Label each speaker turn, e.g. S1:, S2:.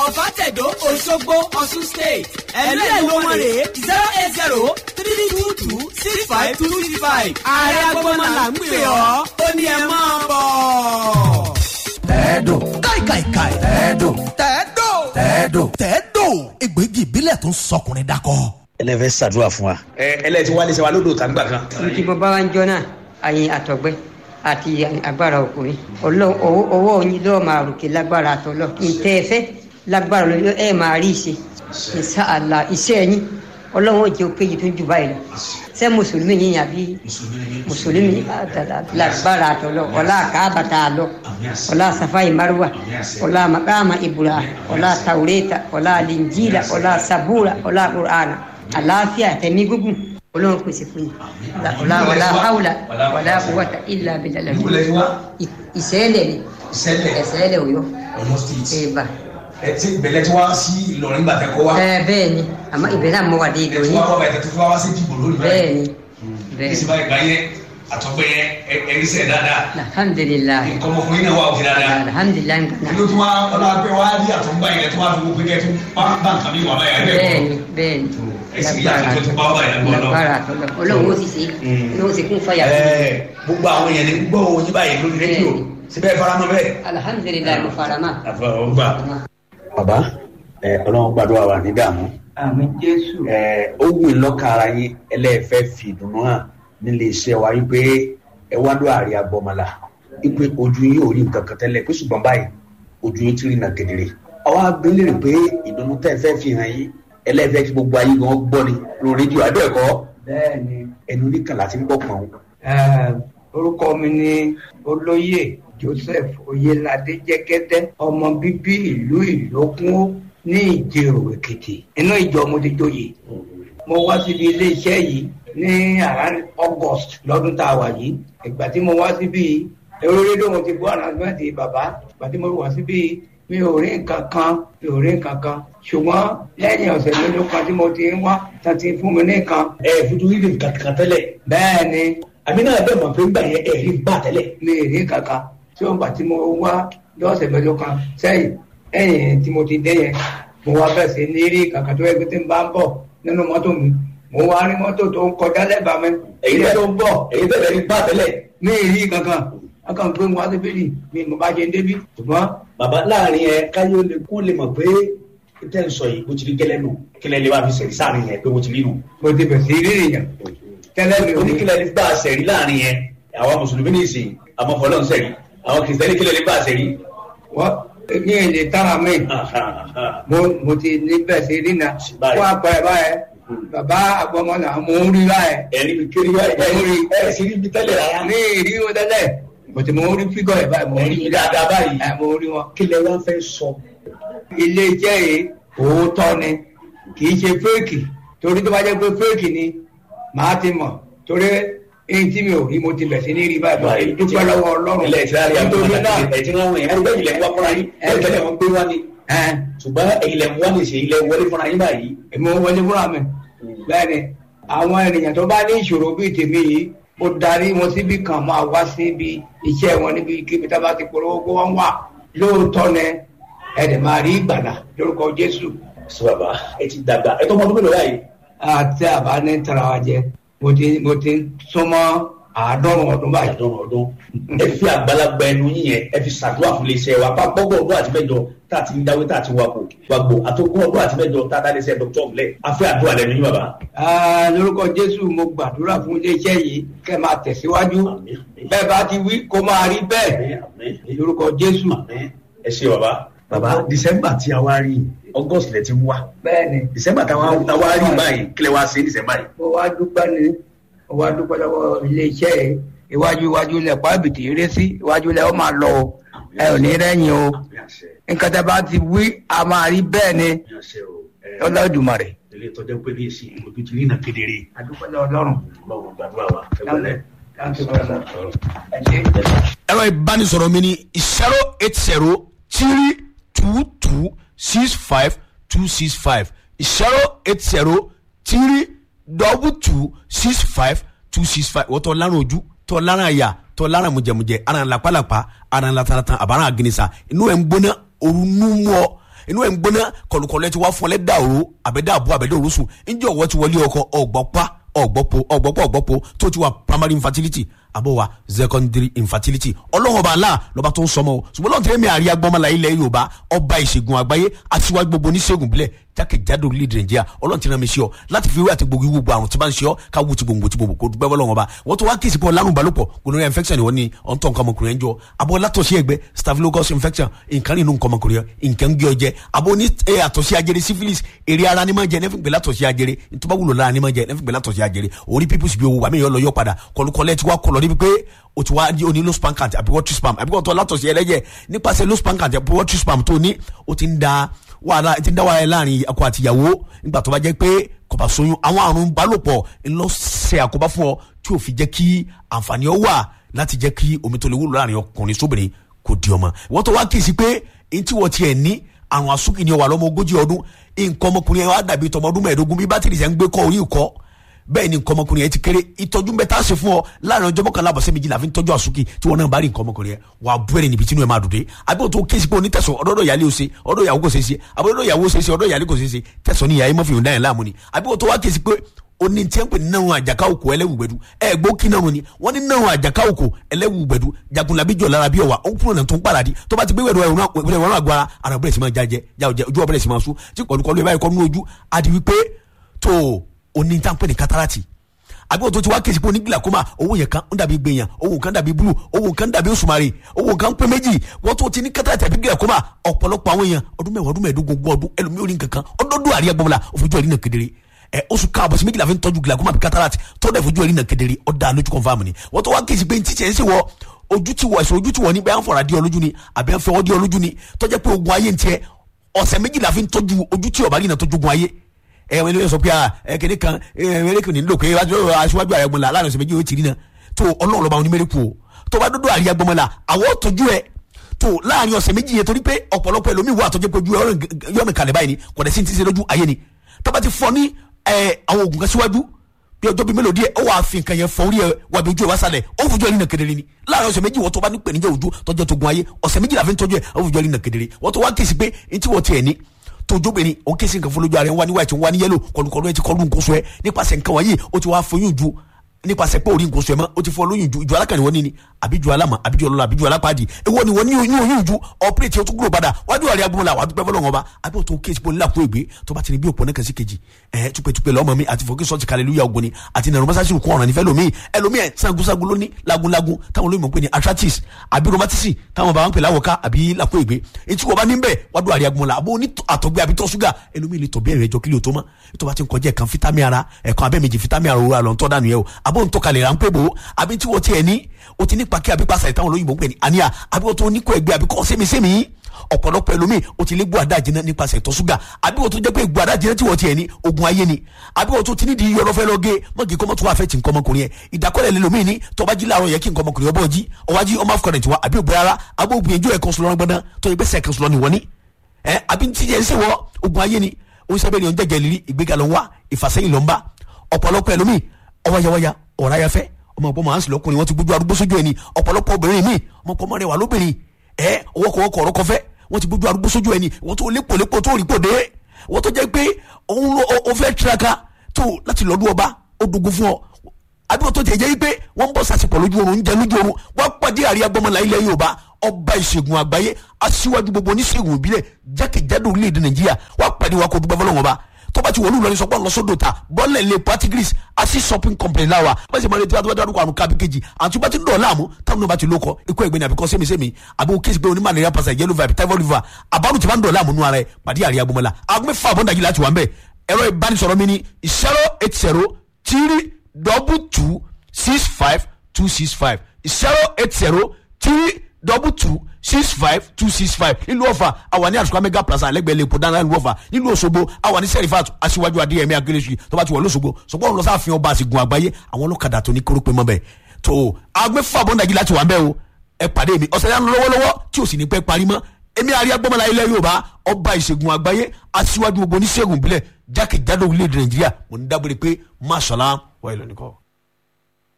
S1: ọ̀fàtẹ̀dọ̀ òṣogbo ọ̀ṣun state ẹ̀lú ẹ̀lú wọn rèé zero eight zero three two two six five two six five ààrẹ agbọ́nmọ́ là ń pè ọ́ ó ní ẹ máa bọ̀.
S2: tẹ́ẹ̀dò káìkàìkàì tẹ́ẹ̀dò
S3: tẹ́ẹ̀dò
S2: tẹ́ẹ̀dò
S3: tẹ́ẹ̀dò egbògi ìbílẹ̀ tó ń sọkùnrin dakọ.
S4: ẹlẹ́fẹ́ ṣàdúrà fún wa. ẹ ẹlẹ́tí wálé ṣe wa lódò tàgbà kan.
S5: tí mo bá wá ń jọ náà àyìn àtọ̀gbẹ́ àti agbára ọkùnrin Ọlọ́run- owó owó yín lọ́ọ́ máa ròkè lágbára àtọ̀lọ́ ntẹ́ ẹ fẹ́ lágbára lọ ẹ máa rí ìṣe ìṣe àlà iṣẹ́ yín ọlọ́run ó jẹ́ òkèjì tó jù báyìí lọ ṣé mùsùlùmí yín àbí mùsùlùmí lágbára àtọ̀lọ́ ọlá àkàbàtà àlọ́ ọlá safai marwa ọlá makama ibura ọlá taureta ọlá linjila ọlá sabura ọlá qur'ana àlàáfíà tẹ̀mí gúngùn ọlọ́run pèsè fún yín ọlá ọlá haula ọlá quwwata illa billah ìṣẹ́lẹ̀ ni
S4: ìṣẹ̀lẹ̀
S5: ìṣẹ́lẹ̀ òyọ́
S4: ọ̀yọ́ state.
S5: ẹ̀bà
S4: ẹ ti bẹ̀lẹ̀ tí wá sí ìlọrin gbà tẹ́ kọ́ wa.
S5: ẹ bẹ́ẹ̀ ni àmọ́ ibẹ̀ náà mo wà dé
S4: ẹ
S5: ìlú
S4: ti
S5: yín
S4: wá kọ́ bẹ̀tẹ̀ tó fi wá sí dìbò lórí
S5: bẹ́ẹ̀ ni bẹ́ẹ̀
S4: ní
S5: ni
S4: sinmi ìgbà yẹn àtọ́gbẹ́ yẹn ẹ̀rí sẹ̀ dáadáa.
S5: alhamdulilayi
S4: nǹkan ọmọkùnrin náà wà òkè dáadáa.
S5: alhamdulilayi nǹkan
S4: inú tí wọ́n ọlọ́pẹ́ wá rí àtọ́gbà yẹn tó wá fi gbogbo kẹ́ tó bá bá nǹkan mi wà báyà ẹ̀
S5: bẹ́ẹ̀
S4: bẹ́ẹ̀
S5: ni bẹ́ẹ̀ ni
S4: ẹ̀sìn yàtọ̀ tó tó bá wà yẹn lọ́wọ́
S5: lágbára àtọ́lọ́ ọlọ́run ó sì ṣe ọlọ́run ó sì kún fàyà fún mi.
S4: ẹ̀ gbogbo àwọn èèyàn ní gbọ́ oyin báyìí lórí rédíò síbẹ̀ faramọ́ bẹ́ẹ̀.
S5: alhamdulilayi mo fara mọ́.
S4: àfọwọ́gbà. bàbá ẹ ọlọ́run gbàdúrà wà ní dààmú
S6: àmì jésù
S4: ẹ ó wù í lọ́kàn ara yín ẹlẹ́ẹ̀fẹ́ fi ìdùnnú hàn nílé iṣẹ́ wa wípé ẹ wá lọ àárẹ̀ agbọ́mọlá wípé ojú yín ò rí nǹkan kan tẹ́lẹ̀ pé ṣùgbọ́n báyìí ojú yín ti rí nà kedere. àwa abẹ́lẹ̀ rẹ̀ pé ìdùnnú tẹ́ ẹ fẹ́ fi hàn yín ẹlẹ́ẹ̀fẹ́ kí gbogbo ayé gan gbọ́ ni lórí rédíò àbẹ́ẹ̀kọ́
S6: bẹ́ẹ̀ ni
S4: ẹnu oníkàlà ti ń bọ̀ pọ̀n.
S6: eh, orúkọ mi ni olóyè joseph oyelade jẹgẹdẹ ọmọ bíbí ìlú ìlókun ní ìjẹrò èkìtì inú ìjọ mo ti joyè mo wá síbi iléeṣẹ́ yìí ní around august lọ́dún tá a wà yìí ìgbà tí mo wá síbi èrò rédíò mo ti bọ́ announcement bàbá ìgbà tí mo wá síbi mi ò rí nǹkan kan mi ò rí nǹkan kan ṣùgbọ́n lẹ́yìn ọ̀sẹ̀ mélòó kan tí mo ti ń wá tán ti fún mi ní nǹkan
S4: ẹ fojú rí nǹkan kan tẹ́lẹ̀
S6: bẹ́ẹ̀ ni
S4: àmì náà bẹ́ẹ̀ mọ̀ pé ń gbà yẹn ẹ̀ rí gbà tẹ́lẹ̀.
S6: mi ì rí kankan tí ó ń gbà tí mo wá lọ́sẹ̀ mẹ́jọ kan sẹ́yìn ẹ̀yìn tí mo ti dé yẹn mo wá bẹ̀rẹ̀ sí ní rí kankan tó yẹ kí tí ń bá ń bọ̀ nínú mọ́tò mi mo wá rí mọ́tò tó ń kọjá lẹ́bàá mi
S4: èyí
S6: èyí tó ń bọ̀
S4: èyí tẹ́lẹ̀ rí gbà tẹ́lẹ̀.
S6: mi ì rí kankan akàn gbé wọn síbí ni mi mo bá jẹ débi ṣùgbọ́n
S4: bàbá láàrin ẹ káyọ̀ lè kó lè mọ̀ pé tẹ́ ń sọ yìí bó ti rí gẹ́lẹ́ nù kílẹ̀ lè bá fi sẹ̀rí sáàrin yẹn pé bó ti rí nù.
S6: mo ti bẹ̀ sí rí èèyàn tẹ́lẹ̀ mi ò ní
S4: oníkílẹ̀ lè bá sẹ̀rí láàrin yẹn àwọn mùsùlùmí ní ìsìn àmọ́ fọlọ́ ń sẹ̀rí àwọn kìrìsìtẹ́nì kílẹ̀ lè bá sẹ̀rí.
S6: wọ́n mi ì lè tára mi mo mo ti ní bẹ̀ sí rí na
S4: Báyìí.
S6: fún àpẹẹrẹ báyẹn bàbá àgbọmọlà mo ń rí báyẹn
S4: ẹ̀rí mi kiri wá ẹ̀ rí ẹ̀ sì rí mi tẹ́lẹ̀ rárá.
S6: ní ìrí wọn tẹ́lẹ̀ mo ti mo ń rí fígọ̀ ẹ̀ báyìí mo ń
S4: ẹ̀rí
S6: rí
S4: mi dáadáa báyìí.
S6: ẹ̀ mo ń rí wọn.
S4: kílẹ̀ wá fẹ́ sọ.
S6: ilé iṣẹ́ yìí òótọ́ ni kì í ṣe fẹ́ẹ̀kì torí tó bá jẹ́ pé fẹ́ẹ̀kì ni màá ti mọ̀ torí èyí tí mi ò rí mo ti bẹ̀ sí ní rí báyìí báyìí dúpẹ́ lọ́wọ́ ọlọ́run
S4: ilẹ̀ ìtura rí
S6: nítorí
S4: àgbọ̀n
S6: náà
S4: àti ẹ̀jẹ̀ wọn wọ̀nyẹn ẹ̀rí bẹ́ẹ̀ ilẹ̀ ń wá fúnra yín ẹ̀ tẹ́lẹ̀ wọn gbé wá ni.
S6: ẹ̀
S4: ṣùgbọ́n ilẹ̀ ń wá ní ṣe ilẹ̀ wọlé fúnra yín báyìí.
S6: èmi ò wọlé fúnra mi bẹ́ẹ̀ ni àwọn ènìyàn tó bá ní ìṣòro bíi tèmi yìí mo darí wọn síbi kan máa wá síbi iṣẹ́ wọn níbi kíbi tá a bá ti polówó kó wọ́n wà lóòótọ́ ni ẹ̀dẹ̀ máa rí ìgbàlà lórúkọ Jésù
S4: sọ bàbá ẹ ti dàgbà ẹ tó mọ ọdún mélòó báyìí.
S6: àti àbá ní tara wa jẹ mo ti mo ti súnmọ́ àádọ́rùn ọdún báyìí.
S4: àdán ọdún ẹ fi àgbàlagbà ẹnu yín yẹn ẹ fi ṣàdúrà fún iléeṣẹ́ wa pápọ́gbọ̀n ọdún àti mẹ́jọ tá a ti ń dáwé tá a ti wakò wàgbò àtọ́gbọ̀n ọdún àti mẹ́jọ tá a dá iléeṣẹ́ dr ọ̀gbẹ́ afẹ́ àdúrà lẹ́nu yín bàbá.
S6: Ah, lórúkọ Jésù mo gbàdúrà fún iléeṣẹ́ yìí kẹ́ máa tẹ̀síwájú
S4: Àmín, àmín.
S6: bẹ́ẹ̀ bá ti wí kó máa rí bẹ́ẹ̀
S4: Àmín, àmín.
S6: lórúkọ Jésù.
S4: Àmín. ẹ ṣe bàbá. bàbá december tí a wá rí august lẹ ti ń wá
S6: bẹ́ẹ̀ ni
S4: december tí a wá rí báyìí kílẹ̀ wá sí december yìí.
S6: mo wá dúpẹ́ ni mo wá dúpẹ́ lọ́wọ́ iléeṣẹ́ yìí iwájú iwájú lẹ̀ pàbìtì eré sí iwájú lẹ̀ ó máa lọ o ẹ ò ní rẹ́yìn o
S4: Àmín àṣẹ,
S6: nǹkan tẹ́ bá ti wí a máa rí bẹ́ẹ̀ ni
S4: àmín àṣẹ o. Ẹ,
S6: Olódùmarè.
S4: ilé ìtọ́jú pé ní èsì ojú ti rí nà kedere.
S6: adúpẹ́ lọ́wọ́ Ọlọ́run.
S4: Ọlọ́run gbàdúrà wa ẹ wọlé.
S6: Thank you very much. Ẹ ṣé.
S3: ẹ̀rọ ìbánisọ̀rọ̀ mi ni zero eight zero three two two six five two six five zero eight zero three double two six five two six five wọ́n tọ́ lárùn ojú tọ́ lárùn àyà tọ́ lárùn mùjẹ̀mùjẹ̀ ara ń lapalapa ara ń lataratan àbára àgìnìsà inú ẹ̀ ń gbóná òru nú mú ọ inú ẹ̀ ń gbóná kọlùkọlù ẹ ti wá fún ọ lẹ́dà òru àbẹ́dà àbú àbẹ́dà òru sùn ǹjẹ́ ọ̀wọ́ ti wọlé ọkọ ọ̀gbọ́pá ọ̀gbọ́pọ̀ ọ̀gbọ́pọ̀ ọ̀gbọ́pọ̀ tó ti wà primary infertility àbọ̀ wa secondary infertility ọlọ́run ọba àlá lọ́ba tó ń sọmọ o ṣùgbọ́n lọ́n tẹ́lẹ̀ mi àríyá gbọ́mọlá ilẹ̀ yorùbá ọba ìṣègùn àgbáyé aṣíwájú gbogbo oníṣègùn bílẹ̀ jákèjádò orílẹ̀-èdè nàìjíríà ọlọ́run ti rán mi sí ọ láti fi wé àti gbogbo gbogbo àrùn tí bá ń ṣe ọ ká wú ti gbòǹgbò ti gbòǹgbò kó dúpẹ́ bọ́lọ́run ọba wọ́n tó wá kí ìsìnkú ọlárùn balùpọ̀ gonorrhea infection ìwọ ni ọ̀ntọ́ nǹkan ọmọkùnrin ẹ̀ ń jọ abọ́ látọ̀sí ẹgbẹ́ staphylococcus infection nǹkan nínú nǹkan ọmọkùnrin ẹ̀ nǹkan ń gé ọ jẹ abọ́ ní àtọ̀sí ajere syphilis èrè ara ni máa jẹ nẹ́fìn gbé látọ̀sí ajere ntọ́ba wúlò lára ni máa jẹ nẹ́fìn gbé látọ̀sí ajere orí pípùsì bí owó wàmí yọ lọ yọ padà kọlùkọlẹ̀ ti wá kọlọ̀ níbi pé o ti wá o ní low span count àbí water spam àbí kò tó látọ̀sí ẹlẹ́jẹ̀ nípasẹ̀ low span count àbí water spam tó ní o ti ń da wàhálà ti ń dá wàhálà láàrin ọkọ àti ìyàwó nígbà tó bá jẹ́ pé kò bá sóyún àwọn àrùn balòpọ̀ ńlọ ṣe àkóbá fún ọ tí ò fi jẹ́ kí àǹfààní ọ wà láti jẹ́ kí omi tó lè wúlò láàrin ọkùnrin sóbìnrin kò di ọmọ wọ́n tó wá kí sí pé èyí tí wọ́n tiẹ̀ ní àrùn àsúkì ni ọwà lọ́mọ ogójì ọdún nǹkan ọmọkùnrin ẹ̀ wá dàbí tọmọ ọdún mẹ́ẹ̀ẹ́dógún bí bátìrì sẹ́ ń gbé kọ́ orí ìkọ́ bẹ́ẹ̀ ni nǹkan ọmọkùnrin yẹn ti kéré ìtọ́jú ń bẹ tá a ṣe fún ọ láàrin ọjọ́ mọ́kànlá àbọ̀sẹ́ méjì la fi ń tọ́jú àsúkì tí wọn náà bá rí nǹkan ọmọkùnrin yẹn wà á bú ẹni níbi tí inú ẹ máa dùn dé àbí o tó kéésì pé onítẹ̀sọ̀ ọ̀dọ́dọ̀ ìyálé o ṣe ọ̀dọ̀ ìyàwó kò ṣe ṣe àbí ọ̀dọ̀ ìyàwó ṣe ṣe ọ̀dọ̀ ìyálé kò ṣe ṣe tẹ̀sọ̀ ní ìyá yẹn mọ́ fi hùn dáyẹ̀ láàmú ni àbí o tó wá kéésì pé oni tí ń pè ní náwọn àjàká òkò ẹlẹ́wùgbẹ́dù ẹ gbó kí náwọn ni wọ́n ní náwọn àjàká òkò ẹlẹ́wùgbẹ́dù jagunlabi jọ lára bí ọ̀wà òun kúrò náà tó ń paradì tó bá ti gbé wẹ̀rọ ẹ̀rọ náà agbára ara bẹ̀rẹ̀ sí máa jájẹ ojú ọ̀bẹ̀rẹ̀ sí máa sún tí kọlùkọlù ẹ̀ báyìí kọ́ nínú ojú adi wípé tó oní tí ń pè ní katarati àbí òtún ti wá kèsì pé onígbìlà kó máa owó yẹn kan ń dàbí gbẹ̀yàn owó kan dàbí búlù owó kan dàbí òṣùmàrè owó kan pé méjì wọ́n tó ti ní katarati àbí gbìlà kó máa ọ̀pọ̀lọpọ̀ àwọn èèyàn ọdún mẹ́wàá ọdún mẹ́ẹ̀ẹ́dógún ogún ọdún ẹlòmíì orí nǹkan kan ọdọọdún àríyá gbọmọlá òfojú ẹ̀rí náà kedere ẹ oṣù káàbọ̀ sí méjìlá fi ń tọ́jú glaucoma àbí cataract tọ́jú ẹ̀fojú ẹ̀rí náà kedere ọ̀dà lójú confam ni wọ́n tó wá kèsì pé ntí tiẹ̀ ń ṣe wọ ojú ti wọ ẹ̀sùn ojú ti wọ ní bẹ́ẹ̀ ń fọ̀rọ̀ adé ọlójú ni àbí ń fẹ́ ọdí ọlójú ni tọ́jú pé ogun ayé ń tiẹ̀ ọ̀sẹ̀ méjìlá fi ń tọ́jú ojú tí ọ̀bá rí náà tọ́jú ogun ayé ẹ wọn lè sọ pé ẹ kéde kan ẹ mẹrẹkù ní lò pé aṣíwájú àyàgbọ́n la láàrin ọ̀sẹ̀ méjì yóò ti rí náà tó ọlọ́run lọ́ba ní mẹrẹkù o tó bá dọ́dọ̀ àríyàgbọ́n la àwọn tọ́jú ẹ tó láàrin ọ̀sẹ̀ méjì yẹn torí pé ọ̀pọ̀lọpọ̀ ẹlòmíì wà tọ́jú pé ojú yọ̀mì kalẹ̀ báyìí ni kò dẹ̀ sí ti ṣe lójú ayé ni tó bá ti fọ ní àwọn oògùn kan síwájú bí ọjọ́ bíi mélòó díẹ̀ ó wàá fi nǹkan yẹn fọ orí ẹ wà bí ojú ẹ wá sálẹ̀ ó fojú ẹ rí nà kedere ni láàrin ọ̀sẹ̀ méjì wọ́n tó bá ní pèníjà ojú tọ́jú tó gun ayé ọ̀sẹ̀ méjì la fi ń tọ́jú ẹ ó fojú ẹ rí nà kedere wọ́n tó wá kèsì pé ntí wọ́n tiẹ̀ ní tójóbìnrin òun kèsì nǹkan fọlójú ara ẹ wá ní white wá ní yellow kọlùkọlù ẹ ti kọlu nǹkan sọ ẹ nípasẹ̀ nǹkan wọ̀nyí ó ti wá foyún ju nípasẹ̀ pé orí nǹkan sọ ẹ mọ́ ó ti fọ lóyún ju ìjọ alákànní wọn ní ni àbí ju alámà àbí ju ọlọ́lá àbí ju alápàdé èwo ni wọ́n ní oyún oyún ju ọ̀pẹ́rẹ́tì ó tún kúrò padà wájú àríyá gbọ́n la wàá dúpẹ́ fọlọ́wọn ọba àbí òtún kéésì pé onílà kó ègbé tó bá ti ní bí òpó náà kẹsí kejì ẹ̀ tupẹ́tupẹ́ lọ́mọ mi àti fọ́kí sọ́ọ̀tì kàlẹ́lúyà ogun ni àti nàrọ̀ mọ́sáàsì kún ọ̀ràn nífẹ̀ẹ́ lomi ẹlòmí ẹ̀ sangunsangun lóní lagunlagun táwọn olóyìnbó ń pè ní arthritis àbí rheumatism táwọn bàbá ń pè láwọ̀ká àbí làkó ègbé etí wọ́n bá ní bẹ́ẹ̀ wádùn àríyá gbọ́n la àbó ní àtọ̀gbẹ́ àbí tọ́ ṣúgà ẹlòmí lè tọ̀ bí ẹ̀rẹ̀ ẹjọ́ kílò tó mọ́ ètò bá ti ń kọjá ẹ̀kan fítàmì ara ẹ̀kan abẹ́ méjì fítàmì ara òwúrọ̀ àlọ́ ń tọ́ dànù yẹ o àbó ń tọ́kalẹ̀ ráńpẹ́ bò ó àbí tí wọ́n tiẹ̀ ní o ti ní pàkí àbí pàṣẹ ìtàwọn olóyìnbó ń pè ní àníyà àbí wọ́n tó ní kó ẹgbẹ́ àbí kọ́ sẹ́mi-sẹ́mi ọ̀pọ̀lọpọ̀ ẹlòmíì o ti lé gbọ́ àdá jiná nípasẹ̀ ìtọ̀ ṣúgà àbí wọ́n tó jẹ́ pé gbọ́ àdá jiná tí wọ́n tiẹ̀ ní ogun ayé ni àbí wọ́n tó ti ní di yọrọ fẹ́ lọ gé mọ́gì kọ́mọ́ tó wà fẹ́ ti nǹkan ọmọkùnrin yẹn ìdákọ́lẹ̀ lẹ́lòmíì ní tọ́ba jí láàárọ̀ yẹ kí nǹkan ọmọkùnrin ọbọ̀ jí ọwájí ọmọ afọkànrin tiwa àbí òbí rárá abó gbìyànjú ẹ̀kan sọlọ́rọ́ gbọ́dán tó yẹ bẹ́sẹ̀ ẹ̀kan sọlọ́ ni wọ́n ní ẹ àbí tí yẹn ń sèwọ́ ogun ayé ni òun sábẹ́ ni òun jẹ́jẹ́ lírí ìgbéga ló ń wá ìfàsẹ́yìn ló ń bá ọ̀pọ̀lọpọ̀ ẹlòmíì ọwáyáwáyá ọ̀ráyáfẹ́ ọmọ ọ̀pọ̀ màá ń sìlẹ̀ ọkùnrin wọn ti gbójú arúgbó sójú ẹni ọ̀pọ̀lọpọ̀ obìnrin mi ọmọ ọ̀pọ̀ mọ́rẹ̀ wà lóbìnrin ẹ ọwọ́kọ̀wọ́kọ̀ ọ̀rọ̀ kọfẹ́ wọ́n ti gbójú arúgbó sójú ẹni wọ́n tó lépolépo tó rí pòdé wọ́n tó jẹ́ pé òun ló o fẹ́ tiraka tó láti lọ́dún ọba ó dogun fún ọ àbí wọ́n tó tẹ̀ jẹ́ pé wọ́n ń bọ̀ sàṣepọ̀ lójú oorun ń jẹ lójú oorun wọ́n pàdé àríyá gbọ́mọlá ilẹ̀ Yorùbá ọba ìṣègùn àgbáyé aṣíwájú gbogbo oníṣègùn ìbílẹ̀ jákèjádò orílẹ̀-èdè Nàìjíríà wọ́n pàdé wa kó dúpẹ́ fọlọ́wọ́n ọba tó bá ti wọlé ìlọrin sọpọ́ lọ́sọ̀dọ̀ ta bọ́ọ̀lẹ̀ lè patigris asi shopping company láwa bá ṣe máa retí wàá dárúkọ àrùn kábí kejì àti bá ti dọ̀ láàmú táwọn náà bá ti lókọ ikú ẹgbẹ́ ni àbíkọ́ sẹ́mi-sẹ́mi àbí o kéésì pé oní malaria passa yellow vibe typhoid fever àbárù tí bá ń dọ̀ láàmú nù ara ẹ̀ pàdé àríyá gbọmọlá agbẹ́ fún àbọ̀ndàjì láti wà ń bẹ̀ ẹ̀rọ ìbánisọ̀rọ̀ mi ni zero eight zero three double two six five two six five zero eight zero three double two six five two six five nílùú ọ̀fà àwa ní àtúkọ̀ mega plaza lẹ́gbẹ̀ẹ́ lẹ́kọ̀ọ́ dáná nílùú ọ̀fà nílùú òṣogbo àwa ní sẹ́rífàtù aṣíwájú adéyẹmí akérésì tó bá ti wọ̀ lọ́sọ̀gbọ̀ sọ̀gbọ́n lọ sáà fi ọba àsìgùn àgbáyé àwọn ọlọ́kadà tó ní kórópè mọ́ bẹ́ẹ̀ tó agbẹ́fà bọ́ndàjì láti wà ń bẹ́ẹ̀ o ẹ pàdé mi ọ̀sẹ̀ yánu lọ́wọ́lọ́wọ́ tí ò sì ní pẹ́ parí mọ́ èmi àríyá gbọ́mọlá ilẹ̀ yorùbá ọba ìṣègùn àgbáyé aṣíwájú gbogbo oníṣègùn ìbílẹ̀ jákèjádò orílẹ̀-èdè nàìjíríà mo ní dábòrè pé máṣọ́lá wà ìlọ́nìkọ́.